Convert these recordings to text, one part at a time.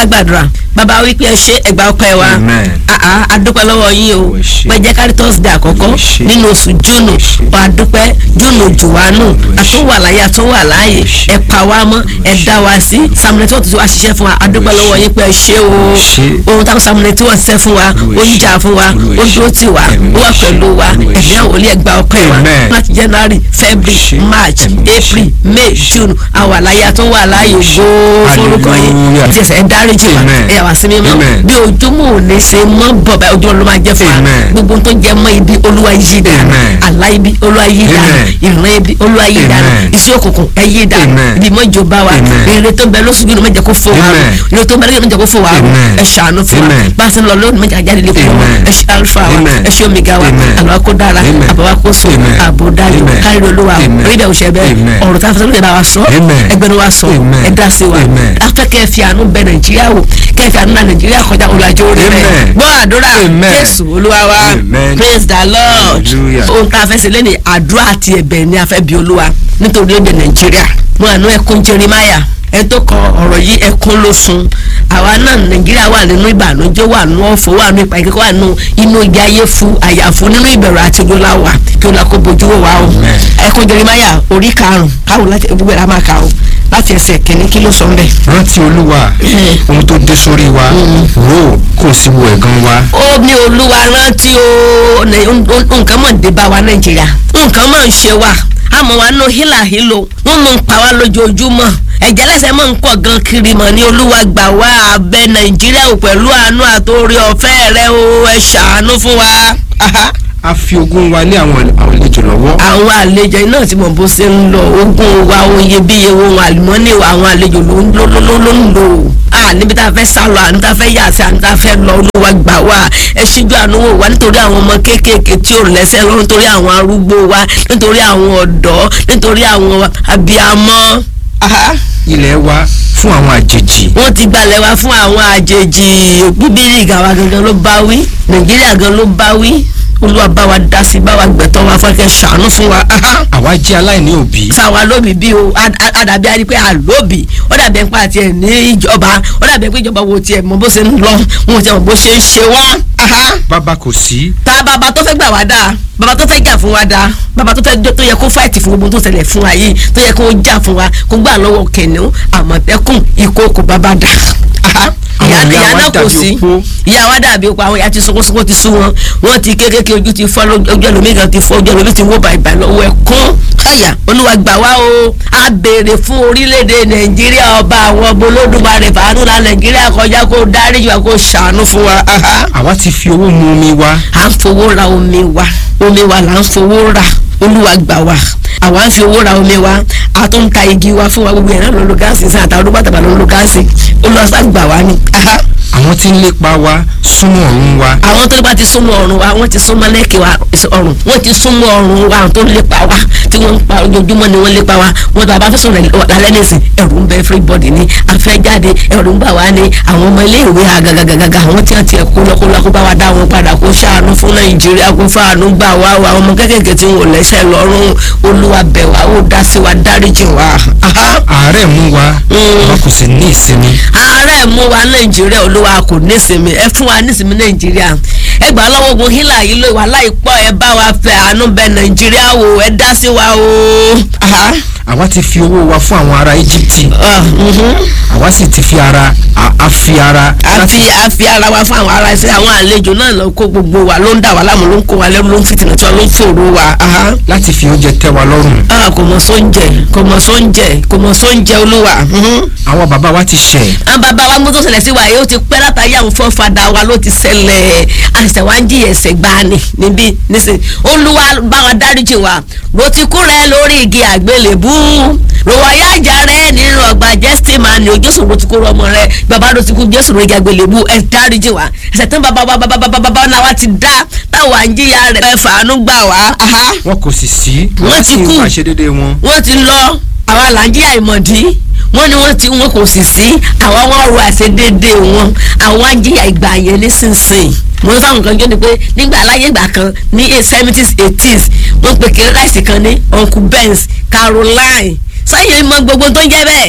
ká gbàdúrà bàbá wípé ẹ ṣe ẹgbà ọpẹ́ wa Amen. àá adúpẹ́ lọ́wọ́ yín o Ẹ ṣé. pé jẹ́ kárí thursday àkọ́kọ́ Ẹ ṣé. nínú oṣù júnù Ẹ ṣé. wà á dúpẹ́ júnù jù wá nù Ẹ ṣé. àtúnwà láyé àtúnwà láàyè Ẹ ṣé. ẹ pa wá mọ́ ẹ Ẹ dá wa sí samuel tí wọ́n ti wá ṣiṣẹ́ fún wa adúpẹ́ Ẹ lọ́wọ́ ṣé. yín pé ẹ ṣe o Ẹ ṣé. ohun táwọn samuel tí wọ́n ṣiṣẹ́ fún wa Olúwa ó ẹ ń ṣé. jà fún wa Olúwa ó ẹ dúró ṣé. tì wá Ẹ̀mí ó wà ẹ ṣé. pẹ̀lú wa Olúwa ẹ ẹ̀mí ṣé. àwọn olè ẹgbà ọpẹ́ wa Amen. láti january february Ẹ ṣé. march Ẹ̀mí ẹ ṣé. april may Ẹ ṣé. june àwọn àlàyé àtúnwà láàyè Ẹ ṣé. gbóó forúkọ yín Hallelujah. tí ẹsẹ̀ ẹ dáríjì wa Amen. ẹ yà wá sí mímọ́ Amen. bí ojúmọ́ ò ní ṣe mọ́ bọ̀ bá ojúmọ́ ló máa jẹ́ fún wa Amen. gbogbo tó jẹ mọ́ ibi olúwa yí dànù Amen. àlá ibi olúwa yí dànù Amen. ìran ibi olúwa yí dànù Amen. iṣẹ́ òkùnkùn ẹ yí dànù Amen. ibi mọ́ ìjọba wa Amen. èrè tó ń bẹ lóṣù yìí ló mẹ́jẹ kó fò wá Amen. èrè tó ń bẹ lóṣù yìí ló mẹ́jẹ kó fò wá Amen. ẹ ṣàánú fún wa Amen. bá a ti ń lọ lónìí mẹ́jẹ àjáde lè fún wa Amen. ẹ ṣe alfa wa Amen. ẹ ṣe omega wa Amen. àlọ́ kó dára Amen. àbáwá kó so Amen. àbò dájú Amen. kárí olúwa Amen. orí ìdẹ̀wò ṣẹ bẹ́ẹ̀ Amen. ọ̀rọ̀ tá a fẹ́ sọ́dọ̀ bá wa sọ Amen. ẹgbẹ́ni wa sọ Amen. ẹ dá sí wa Amen. afẹ́ kẹ́ ẹ fi àánú bẹ nàìjíríà wò kẹ́ ẹ fi àánú náà nàìjíríà kọjá olùwàjò orí rẹ̀ Amen. gbọ́ àdúrà Amen. jésù olúwa wa Amen. praise the lord Hallelujah. ohun tá a fẹ́ ṣe lẹ́nu àdúrà àti ẹ̀bẹ̀ ni a fẹ́ bí olúwa nítorí èdè nàìjíríà mo àánú ẹkún jeremiah ẹ tó kọ ọ̀rọ̀ yìí ẹkún ló sun àwa náà nàìjíríà wà nínú ìbànújẹ́ wà nínú ọ̀fọ̀ wà nínú ìpàkẹ́kọ̀ wà nínú inú igi ayé fu àyàfu nínú ìbẹ̀rù àti ìdólá wa kí o la kó bojú wò wá o Amen. ẹkún jeremiah orí karùn-ún káwọn láti gbogbo ẹ̀ la máa kà o láti ẹsẹ̀ kìíní kí ló sọ ń bẹ̀. rántí olúwa ohun tó dé sórí wa rò ó kò sí wo ẹ̀gàn wa ó ní olúwa rántí o ní- n- n- nǹkan mọ̀ ń dé bá wa nàìjíríà nǹkan mọ̀ ń ṣe wa àmọ́ wa nù hílàhílò wọ́n mọ̀ ń pa wá lójoojúmọ́ ẹ̀jẹ̀ lẹ́sẹ̀ mọ̀ ń pọ̀ gan kiri mọ̀ ní olúwa gbà wá abẹ nàìjíríà ò pẹ̀lú àánú àtòrí ọ̀fẹ́ rẹ o ẹ ṣàánú fún wa. Aha. a fi ogún wa lé àwọn àlejò lọ́wọ́ àwọn àlejò náà tí mo bó ṣe ń lọ ogún wa ohun iyebíye ohun àlùmọ́nì wa àwọn àlejò ló ń lò ló ló ló ń lò à níbi tá a fẹ́ sá lọ à níbi tá a fẹ́ yà sí à níbi tá a fẹ́ lọ olúwa gbà wá ẹ ṣíjú àánú wò wá nítorí àwọn ọmọ kéékèèké tí ò lẹ́sẹ̀ lọ nítorí àwọn arúgbó wa nítorí àwọn ọ̀dọ́ nítorí àwọn abiyamọ. Aha ilẹ̀ wa fún àwọn àjèjì wọ́n ti gbalẹ̀ wá fún àwọn àjèjì bíbélì gàwa gangan ló bá wí nàìjíríà gan ló bá wí olúwa bá wa dá sí bá wa gbẹ̀tọ́ wa fún ẹ ṣàánú fún wa. Aha àwa jẹ́ aláìní òbí sáwa lóbi bí o a- a- àdàbí a rí pé àlóbì ó dàbí ẹ̀ ń pa àti ẹ̀ ní ìjọba ó dàbí ẹ̀ pé ìjọba wo tiẹ̀ mọ bó ṣe ń lọ wọn ò tiẹ̀ mọ bó ṣe ń ṣe wá. Aha. bàbá kò sí ta bàbá tó fẹ́ gbà wá dáa bàbá tó fẹ́ jà fún wa dáa bàbá tó fẹ́ tó yẹ kó fáìtì fún gbogbo tó ṣẹlẹ̀ fún wa yìí tó yẹ kó jà fún wa kó gbà lọ́wọ́ kẹ̀nìún àmọ̀tẹ́kùn ìkókò bàbá dà. Aha. Àwọn ìyá ìyá ìyá wa náà kò dàbí sí opó. ìyá wa dàbí opó àwọn ìyá ti sunkún sunkún ti sú wọn wọn ti kékeré ojú ti fọ́ lójú- ojú ẹlòmíì kan ti fọ́ ojú ẹlòmíì ti wó bàìbà lọ́wọ́ ẹ̀kún káyà olúwa gbà wá o a béèrè fún orílẹ̀-èdè nàìjíríà ọba àwọn ọba olódùmarè fàánù la nàìjíríà kọjá kó dáríjì wa kó ṣàánú fún wa. Aha àwa ti fi owó mu omi wa à ń fowó ra omi wa omi wa là ń fowó ra olúwa gbà wá àwa ń fi owó ra omi wa a tún ń ta igi wa fún wa gbogbo yẹn náà ló ń lo gáàsì sí àtàwọn olùgbà tàbí ló ń lo gáàsì olùwàsá gbà wá ni. Aha. àwọn tí ń lépa wa súnmọ́ ọ̀run wa àwọn tó bá ti súnmọ́ ọ̀run wa wọ́n ti súnmọ́ lẹ́kì wa ọ̀run wọ́n ti súnmọ́ ọ̀run wa àwọn tó ń lépa wa tí wọ́n ń pa ojoojúmọ́ ni wọ́n lépa wa wọ́n tó a bá fẹ́ sọ̀rọ̀ lálẹ́ nìsín ẹ̀rù ń bẹ everybody ni afẹ́ jáde ẹ̀rù ń bà wá ní àwọn ọmọ ilé ìwé agagagaga àwọn tí wọ́n ti ẹ̀kọ́ lọ́kọ́lọ́ kó bá wa dá wọn padà kó ṣàánú fún nàìjíríà kó fàánú gbà wá o àwọn ọmọ kékèké tí wọn ò lẹ́sẹ̀ lọ́rùn olúwa bẹ̀ wá ó dá sí wa dáríjì wa. Aha àárẹ̀ mú wa àwa kò sì ní ìsinmi ààrẹ mú wa nàìjíríà olúwa kò nísinmi ẹ fún wa nísinmi nàìjíríà ẹ gbà lọ́wọ́ ogun hílà yìí ló wà láìpọ̀ ẹ bá wa fẹ́ àánú bẹ nàìjíríà wò ẹ dá sí wa o. Aha. àwa ti fi owó wa fún àwọn ará íjíbítì Ah, mhm. àwa sì ti fi ara a- a fi ara a fi a fi ara wa fún àwọn ará ẹsẹ àwọn àlejò náà lọ kó gbogbo wa ló ń dà wá láàmú ló ń kó wa lẹ́rú ló ń fìtìnà tí wọn ló ń fòrò wa. Aha. láti fi oúnjẹ tẹ́ wa lọ́rùn Ah, kò mọ̀ sóúnjẹ kò mọ̀ sóúnjẹ kò mọ̀ sóúnjẹ olúwa. Mhm. àwọn bàbá wa ti ṣẹ̀ àwọn bàbá wa mú tó ṣẹlẹ̀ sí wa yìí ó ti pẹ́ látàrí àwọn fọ́fadà wa ló ti ṣẹlẹ̀ àṣẹ wa ń jí ẹ̀ṣẹ̀ gbani níbí nísìn olúwa bá wa dáríjì wa ro ti kú rẹ lórí igi àgbélébú ròwáyà àjà rẹ nínú ọgbà jẹ́sítímánì o jésù ro ti kú ọmọ rẹ bàbá ro ti kú jésù lórí igi àgbélébú ẹ dáríjì wa ẹ̀ṣẹ̀ tán bàbá wa bàbá bàbá bàbá náà wa ti dá táwọn à ń jìyà rẹ̀ ẹ fàánú gbà wá. Aha wọn kò sì sí Wọ́n ti sì ń kú. pàṣẹ dédé wọn wọ́n ti lọ àwa là ń jí àìmọ̀dí wọ́n ní wọ́n ti wọn kò sì sí àwa wọn rọ àṣedédé wọn àwọn ajíyà ìgbà yẹn nísinsìnyí mo ní fáwọn kan jọ ni pé nígbà aláyé ìgbà kan ní seventies eighties wọ́n pe kéré láìsí kan ní uncle benz caroline sáyẹn mọ gbogbo tó ń jẹ́ bẹ́ẹ̀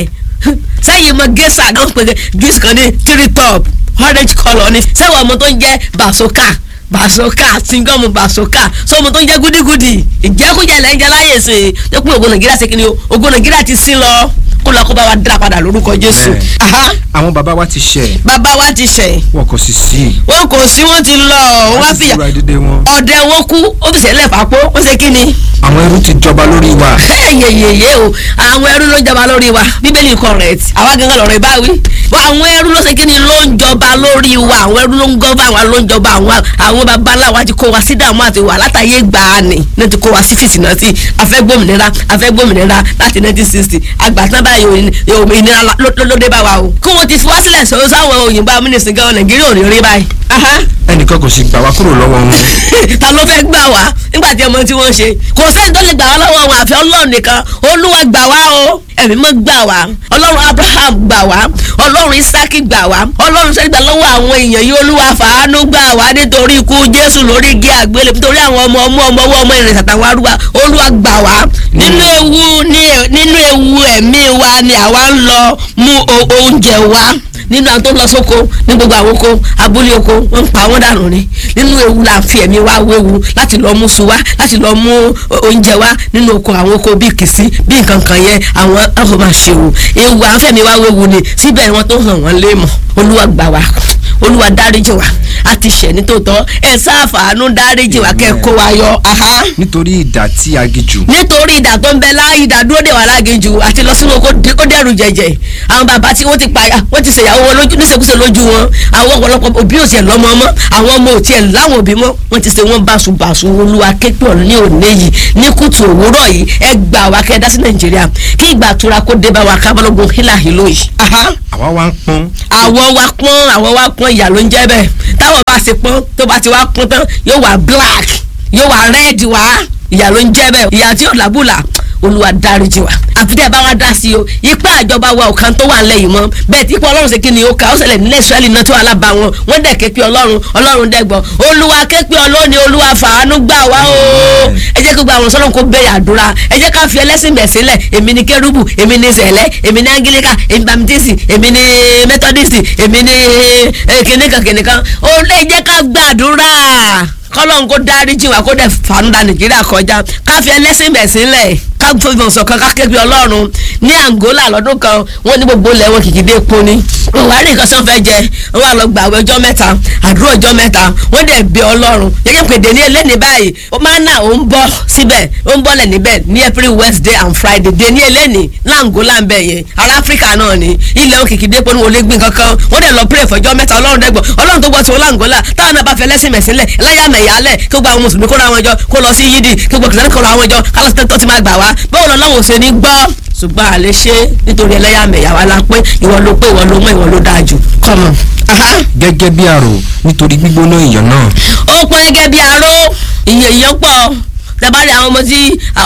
sẹ́yìn mọ gẹ́sà náà pé juice kan ní three top orange colour ni sẹ́wọ̀n ọmọ tó ń jẹ́ basoka basoka singọ́mù basoka so ọmọ tó ń jẹ́ gúdígúdí ìjẹkújẹ lẹ́ ń jẹ láyè sí i tó pé ògo nàìjíríà ṣe kí ni o ògo nàìjíríà ti sí lọ kó lọ kó bá wa dá padà lórúkọ jésù. Bẹ́ẹ̀. Aha, àwọn bàbá wa ti ṣẹ̀ bàbá wa ti ṣẹ̀ wọn kò sì sí wọn kò sí wọn ti lọ wọn wọ́n sì fìyà fura dédé wọn ọdẹ wọn kú ó fi sẹ́lẹ̀ fàpó ó ṣe kí ni àwọn ẹrú ti jọba lórí wa yeyeye o àwọn ẹrú ló ń jọba lórí wa bíbélì correct àwa gangan lọ̀rọ̀ ìbáwí àwọn ẹrú ló ṣe kí ni ló ń jọba lórí wa àwọn ẹrú ló ń gọ́bà àwọn ló ń jọba àwọn àwọn babaláwa ti kó wa sí dààmú àti wà látàyè gbàánì náà ti kó wa sí fìtínà sí afẹ́gbòmìnira afẹ́gbòmìnira láti nineteen sixty àgbàtàn báyìí òmìnira ló ló dé bá wa o kó wọn ti fi wá sílẹ̀ sọ sáwọn òyìnbó amúnisìn gan nàìjíríà ò ní rí báyìí. Aha ẹnìkan kò sì gbà wá kúrò lọ́wọ́ wọn ta ló fẹ́ gbà wá nígbà tí ọmọ tí wọ́n ṣe kò sẹ́ni tó lè gbà wá lọ́wọ́ wọn àfi ọlọ́run nìkan olúwa gbà wá o ẹ̀mí mọ́ gbà wá ọlọ́run abraham gbà wá ọlọ́run isaki gbà wá ọlọ́run sẹ́ni gbà lọ́wọ́ àwọn èèyàn yìí olúwa fàánú gbà wá nítorí ikú jésù lórí igi àgbélé nítorí àwọn ọmọ ọmọ ọmọ ọwọ́ ọmọ ìrìn àtàwọn arúgbó olúwa gbà wá nínú ewu ní- nínú ewu ẹ̀mí wa ni àwa ń lọ mú o- oúnjẹ wá nínú àwọn tó ń lọ sóko ní gbogbo àwọn oko abúlé oko wọn ń pa wọn dànù ni nínú ewu la fi ẹ̀mí wa wéwu láti lọ mú su wá láti lọ mú o- oúnjẹ wá nínú oko àwọn oko bíi kìsí bíi nǹkan kan yẹn àwọn àwọn máa ṣe wò ewu àwọn fẹ̀mí wa wéwu ni síbẹ̀ wọn tó hàn wọ́n lé mọ̀ olúwa gbà wá olúwa dáríjì wá a ti ṣẹ̀ nítòótọ́ ẹ sáfàánú dáríjì wá kẹ́ ẹ kó wa yọ aha nítorí ìdà tí a gijù nítorí ìdà tó ń bẹ láàyè ìdà dúró dè wà láginjù àti lọ sínú oko dé- ó dẹrù jẹjẹ àwọn bàbá tí wọ́n ti pa wọ́n ti ṣèyàwó wọn lójú níṣekúṣe lójú wọn àwọn ọ̀pọ̀lọpọ̀ òbí ò tiẹ̀ lọ́mọ mọ́ àwọn ọmọ ò tiẹ̀ láwọn òbí mọ́ wọ́n ti ṣe wọ́n báṣubàṣu olúwa képẹ́ ní òní yìí ní kùtù òwúrọ̀ yìí ẹ gbà wá kẹ́ ẹ dá sí nàìjíríà kí ìgbà tura kó dé bá wa kábàlógún hílàhílò yìí. Aha àwa wá ń pọ́n àwọ̀ wa pọ́n àwọ̀ wa pọ́n ìyà ló ń jẹ́ bẹ́ẹ̀ táwọn bá ṣe pọ́n tó bá ti wá pọ́n tán yóò wá black yóò wá red wá ìyà ló ń jẹ́ bẹ́ẹ̀ ìyà tí yóò làbùlà olúwa dáríjì wa àfi tẹ́ ẹ bá wá dá sí o ipá àjọba wa ò kan tó wà nílẹ̀ yìí mọ́ bẹ́ẹ̀ tí ipò ọlọ́run ṣe kí ni ó kà ó ṣẹlẹ̀ nílẹ̀ israẹli náà tó wà lába wọn wọ́n dẹ̀ ké pe ọlọ́run ọlọ́run dẹ́gbọ́ olúwa ké pe ọlọ́ni olúwa fàánú gbà wá o ẹ jẹ́ kó gba àwọn sọ́lọ́n kó bẹ̀rẹ̀ àdúrà ẹ jẹ́ ká fi ẹlẹ́sìn bẹ̀ sílẹ̀ èmi ni kérúbù èmi ni sẹ̀lẹ̀ èmi ni angilika èmi bamtisi èmi ni methodist èmi ni eh, kìnìkan kìnìkan ó lè jẹ́ ká gbàdúrà kọ́lọ́n kó dáríjì wá kó dẹ̀ fàánú da nàìjíríà kọjá ká fi ẹlẹ́sìn bẹ̀ sílẹ̀ ká fọwọ́n sọ̀kan ká kébi ọlọ́run ní angola lọ́dún kan wọ́n ní gbogbo ilẹ̀ wọn kìkì dé epo ni wọ́n wá rí nǹkan tí wọ́n fẹ́ jẹ wọ́n wá lọ gbà àwọn ọjọ́ mẹ́ta àdúrà ọjọ́ mẹ́ta wọ́n dẹ̀ bẹ ọlọ́run gẹ́gẹ́ pé dèní eléni báyìí ó máa ń nà ó ń bọ́ síbẹ̀ ó ń bọ́lẹ̀ níbẹ̀ ní every wednesday and friday dèní eléni langola ń bẹ̀ yẹn ará áfíríkà náà ni ilẹ̀ wọn kìkì dé epo ni wọ́n lè gbìn kankan wọ́n dẹ̀ lọ pray fọjọ́ mẹ́ta ọlọ́run dẹ́gbọ̀ ọlọ́run tó gbọ́ tí wọ́n langola táwọn náà bá fẹ́ lẹ́sìn mẹ̀sílẹ̀ ẹlẹ́yàmẹ̀yálẹ̀ kí gbogbo àwọn mùsùlùmí kóra wọn jọ kó lọ sí yídì kí gbogbo kìsìtẹ́nì kóra wọn jọ kálọ̀ tó ti máa gbà wá báwo lọ lọ́wọ́ ṣe ní gbọ́ ṣùgbọ́n àlè ṣe nítorí ẹlẹ́yàmẹ̀yà wa la pé ìwọ ló pé ìwọ ló mọ ìwọ ló dáa jù kọ́mọ. gẹ́gẹ́ bí àrò nítorí gbígbóná ìyàn náà ó pọn gẹ́gẹ́ bí aró ìyẹn ìyẹn pọ̀ tẹ́bárí àwọn ọmọ tí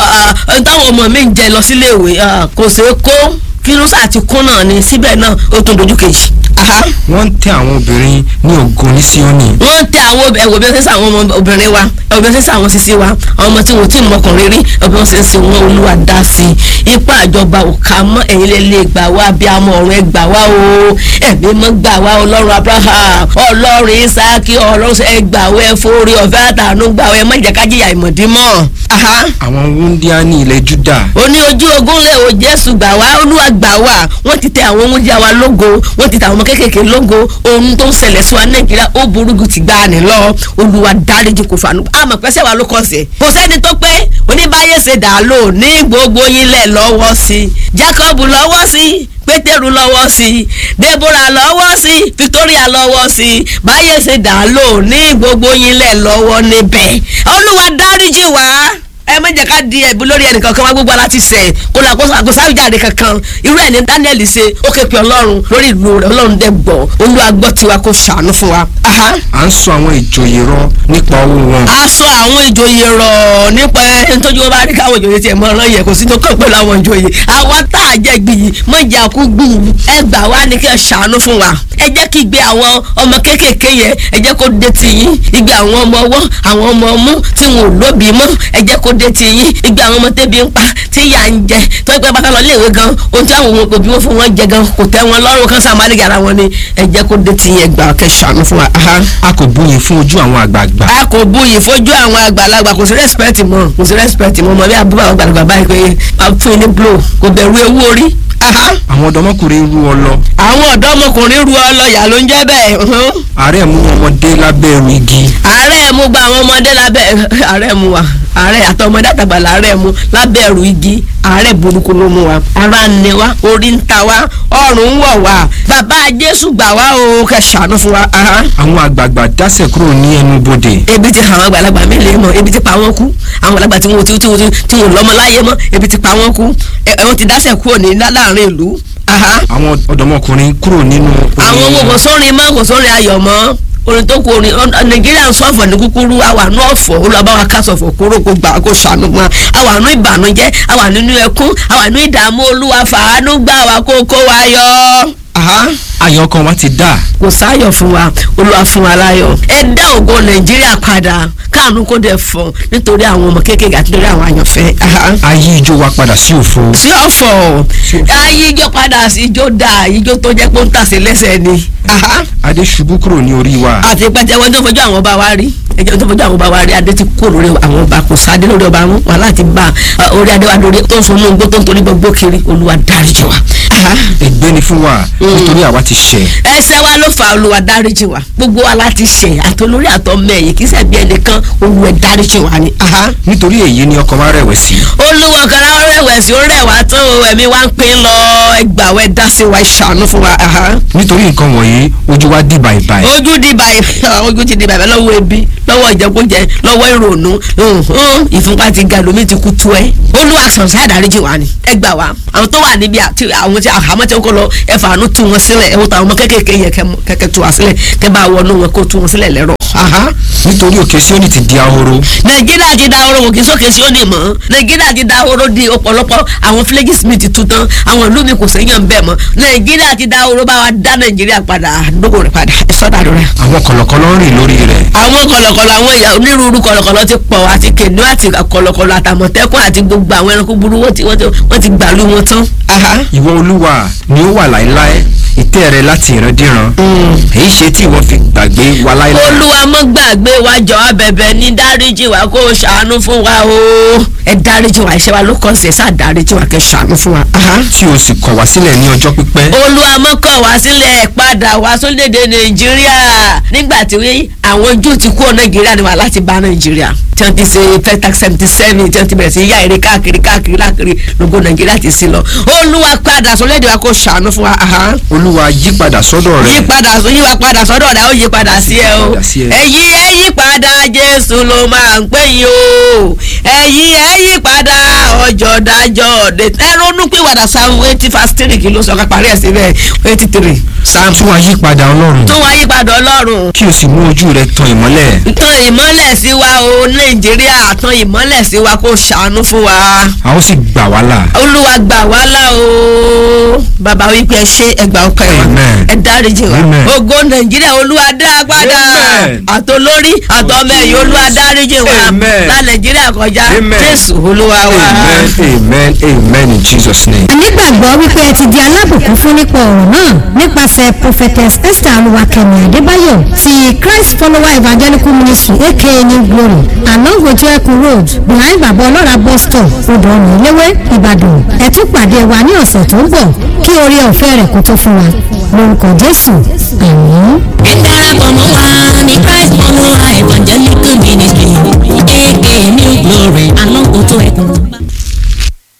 táwọn ọmọ mi ń jẹ lọ sílé ìwé kò ṣeé kó fírúsà ti kún náà ni síbẹ̀ náà ó tún dojú kejì. wọ́n ń tẹ àwọn obìnrin ní ògo ní síónì wọ́n tẹ àwọn ẹ̀wọ̀ bí wọ́n ṣe ń sá àwọn ọmọ obìnrin wa ẹ̀wọ̀ bí wọ́n ṣe ń sá àwọn sisi wa àwọn ọmọ tí wọ́n ti mọkànrin rí ẹ̀wọ̀ bí wọ́n ṣe ń sin wọn olúwa dá sí i ipa àjọba òkà mọ́ ẹ̀yin lè lè gbà wá bí amọ̀ ọ̀run ẹ̀ gbà wá o ẹ̀mí mọ́ gbà wá ọlọ́run abraham ọlọ́run isaki ọlọ́run ẹ̀ gbà wá ẹ̀ forí ọ̀fẹ́ àtàánú gbà wá ẹ̀ má jẹ́ ká jìyà ìmọ̀dí mọ́. àwọn wúndíá ní ilẹ̀ júdà ó ní ojú ogun lè o jésù gbà wá olúwa gbà wá wọ́n ti tẹ àwọn wúndíá wa lógo wọ́n ti tẹ àwọn ọmọ kéékèèké lógo ohun tó ń ṣẹlẹ̀ sí wa nàìjíríà ó burú ju ti gbà ní lọ olúwa dáríjì kò fàánú àmọ́ pẹ́sẹ́ wa ló kọ́ sí ẹ̀ kò sẹ́ni tó pé oníbàyè ṣe dà lò ní gbogbo yín lẹ̀ lọ́wọ́ sí i jacob lọ́wọ́ sí i pétérù lọ́wọ́ sí i deborah lọ́wọ́ sí i victoria lọ́wọ́ sí i báyé ṣe dà lò ní gbogbo yín lẹ̀ lọ́wọ́ níbẹ̀ olúwa dáríjì wá ẹ má jẹ́ ká di ẹ̀bù lórí ẹnìkan kan wá gbogbo aláti sẹ̀ kó la kó sáwìjáde kankan irú ẹ̀ ní daniel ṣe ó ké pe ọlọ́run lórí ìlú rẹ̀ ọlọ́run dẹ̀ gbọ́ olúwa gbọ́ tiwa kó ṣàánú fún wa. à ń sọ àwọn ìjòyè rọ nípa owó wọn. a sọ àwọn ìjòyè rọ̀ nípa ẹni tójú wọn bá rí káwọn ìjòyè tiẹ̀ mọ́ ọ̀ràn yẹ kò sí tó kàn pẹ̀lú àwọn ìjòyè àwa tá a jẹ́ gbìyì mọ̀ ìjà kú gbìyì ẹ gbà wá ní kí ẹ ṣàánú fún wa ẹ jẹ́ kí igbe àwọn ọmọ kéékèèké yẹn ẹ jẹ́ kó dé tì yín igbe àwọn ọmọ ọwọ́ àwọn ọmọ ọmú tí wọn ò lóbi mọ́ ẹ jẹ́ kó dé ti yín igbe àwọn ọmọ tẹ́bi ń pa tí ìyá ń jẹ tó ń pẹ́ bá ká lọ léèwé gan ohun tí àwọn òbí wọn fún wọn jẹ gan kò tẹ́ wọn lọ́rùn kan sáà má lè yàrá wọn ni ẹ jẹ́ kó dé ti yín ẹgbàá kẹsàn-án fún wa. aha a kò bóyin fún ojú àwọn àgbààgbà a kò buyì fojú àwọn àgbàlagbà kò sí respect mọ́ kò sí respect mọ́ mọ́ bí abúlé àwọn àgbàlagbà báyìí pé a fún yín ní blow kò bẹ̀rù ewu orí. Aha. àwọn ọ̀dọ́mọkùnrin rú ọ lọ àwọn ọ̀dọ́mọkùnrin ru ọlọ́yà ló ń jẹ́ bẹ́ẹ̀ uhun. àárẹ̀ mú ọmọdé lábẹ́ ẹrù igi àárẹ̀ mú gba àwọn ọmọdé lábẹ́ àárẹ̀ mú wa àárẹ̀ àtọmọdé àtàgbà làárẹ̀ mú lábẹ́ ẹrù igi àárẹ̀ burúkú ló mú wa ara ń ni wa orí ń ta wa ọrùn ń wọ̀ wá bàbá Jésù gbà wá o kẹ́ ṣàánú fún wa. Aha àwọn àgbààgbà dásẹ̀ kúrò ní ẹnu bodè ebi ti àwọn àgbàlagbà mélòó mọ ebi ti pa wọn kú àwọn àgbàlagbà tí wọn tí tí wọn tí wọn lọ́mọ láyé mọ́ ebi ti pa wọn kú ẹ ẹ wọn ti dáṣẹ kúrò ní láàrin ìlú aha àwọn ọ̀dọ́mọkùnrin kúrò nínú àwọn owó kò sórin mọ́ kò sórin ayọ̀ mọ́ orin tó kú orin ọ- nàìjíríà ń sọ ọ̀fọ̀ ní kúkúrú àwa nú ọ̀fọ̀ olùbáwa kásọ̀fọ̀ kúrò kó gbà kó ṣàánú wọn àwa nú ìbànújẹ́ àwa nínú ẹkún àwa nú ìdààmú olúwa fàánú gbà wá kó kó wa yọ. Aha ayọ̀ ọkàn wa ti dà kò sáyọ̀ fún wa olúwa fún wa láyọ̀ ẹ dá ògo nàìjíríà padà káàánú kó dẹ̀ fọ́ nítorí àwọn ọmọ kéékèèké àti nítorí àwọn àyànfẹ́. Aha. ayé ijó wa padà sí òfo sí ọ̀fọ̀ ayé ijó padà sí ijó dà ijó tó jẹ́ pé ó ń tàsé lẹ́sẹ̀ ni. Aha. adé ṣubú kúrò ní orí wa àti pẹ́tẹ́ wọn tó fojú àwọn ọba wa rí ẹjọ́ tó fojú àwọn ọba wa rí adé ti kó lórí àwọn ọba kò sáadé lórí ọba wọn wà láti bá a, orí adé wa lórí tó ń sunú igbó tó ń torí gbogbo kiri olúwa dáríjì wa. Aha. ègbé ni fún wa nítorí àwa ti ṣẹ̀ ẹ̀ṣẹ̀ wa ló fa olúwa dáríjì wa gbogbo wa láti ṣẹ̀ àtolórí àtọmọ ẹ̀yìn kì í ṣẹ̀bi ẹnìkan olúwa dáríjì wa ni. Aha. nítorí èyí ni ọkàn wa rẹ̀wẹ̀sì olúwa kan láwọn rẹ̀wẹ̀sì ó rẹ̀ wá tán o ẹ̀mí wa ń pín lọ ẹgbàwẹ́ dá sí wa ìṣàánú fún wa. Aha. nítorí nǹkan wọ̀nyí ojú wa dì bàìbàì ojú di báyìí ojú ti di báyìí lọ́wọ́ ebi lọ́wọ́ ìjẹkújẹ lọ́wọ́ ìrònú hùn, ìfúnpá ti ga lómi ti kú tú ẹ olúwa sọ̀nsá àdáríjì wa ni ẹ gbà wá àwọn tó wà níbi àti àwọn tí àhámọ́ tí ó kọ́ lọ ẹ fàánú tú wọn sílẹ̀ ẹ wò táwọn ọmọ kékèké yẹn kẹ́- kẹ́kẹ́ tú wa sílẹ̀ kẹ́ bá wọnú wọn kó tú wọn sílẹ̀ lẹ́rọ̀. Aha. nítorí òkè Síónì ti di ahoro nàìjíríà ti da oró òkè sókè sí òní mọ́ nàìjíríà ti da oró di ọ̀pọ̀lọpọ̀ àwọn fúlẹ́gì smith ti tú tán àwọn ìlú mi kò séyàn bẹ́ẹ̀ mọ́ nàìjíríà ti da oró bá wa dá nàìjíríà padà dógò rẹ̀ padà ẹ sọ́dà rẹ̀ àwọn kọ̀lọ̀kọ̀lọ̀ ń rìn lórí rẹ̀ àwọn kọlọkọlọ àwọn ìyá onírúurú kọlọkọlọ ti pọ̀ àti kènú àti kọlọkọlọ àtàmọ̀tẹ́kùn àti gbogbo àwọn ẹranko burú wọ́n ti wọ́n ti wọ́n ti gbàlú wọn tán. Aha. ìwọ olúwa ni ó wà láéláé ìtẹ́ rẹ láti ìrandíran èyí ṣe tí ìwọ fi gbàgbé wa láéláé olúwa mọ́ gbàgbé wa jọ abẹ̀bẹ̀ ní dáríjì wa kó o ṣàánú fún wa o. ẹ dáríjì wa iṣẹ́ wa ló kọ́ sí ẹ sáà dáríjì wa kẹ́ ṣàánú fún wa. Aha. tí o sì kọ̀ wá sílẹ̀ ní ọjọ́ pípẹ́ olúwa mọ́ kọ̀ wá sílẹ̀ padà wá sórílẹ̀-èdè nàìjíríà nígbà tí wí àwọn júù ti kúrò nàìjíríà ni wà láti bá nàìjíríà tí wọ́n ti ṣe pentax seventy seven tí wọ́n ti bẹ̀rẹ̀ sí yá eré káàkiri káàkiri káàkiri lógo nàìjíríà ti sí lọ olúwa padà sórílẹ̀-èdè wa kó ṣàánú fún wa aha. olúwa yí padà sọ́dọ̀ yí rẹ padà sọ yí wa padà sọ́dọ̀ rẹ̀ ó yí padà sí ẹ o Padà sí ẹ. ẹ̀yí ẹ yí padà jésù ló máa ń pè yín o ẹ̀yí ẹ yí padà ọjọ́ dájọ́ ọ̀dẹ ẹ ronú pé wàdà sáwọn eighty fast three kìló sọ ká parí ẹ̀ síbẹ̀ eighty three sáà tún wá yí padà ọlọ́run tó wá yí padà ọlọ́run kí o sì mú ojú rẹ tan ìmọ́lẹ̀ tan ìmọ́lẹ̀ sí wa o nàìjíríà tan ìmọ́lẹ̀ sí wa kó ṣàánú fún wa a ó sì gbà wá là olúwa gbà wá là o bàbá wípé ẹ ṣe ẹgbà ọkọ ẹ Amen. ẹ dáríjì wa Amen. ògo nàìjíríà olúwa dá a padà Amen. àtolórí àtọmọ ẹ̀yìn olúwa dáríjì wa Amen. lá nàìjíríà kọjá Amen. jésù olúwa wa. amen amen amen in jesus name. nígbàgbọ́ wípé ẹ ti di alábùkún fún nípa ọ̀rọ̀ náà nípasẹ̀ prophetess esther olúwakẹ́mi adébáyọ̀ ti christ follower evangelical ministry aka new glory along ojeku road behind baba ọlọ́ra bus stop odò ọ̀nà iléwé ìbàdàn ẹ tún pàdé wa ní ọ̀sẹ̀ tó ń bọ̀ kí oore ọ̀fẹ́ rẹ̀ kó tó fún wa lórúkọ jésù àmín.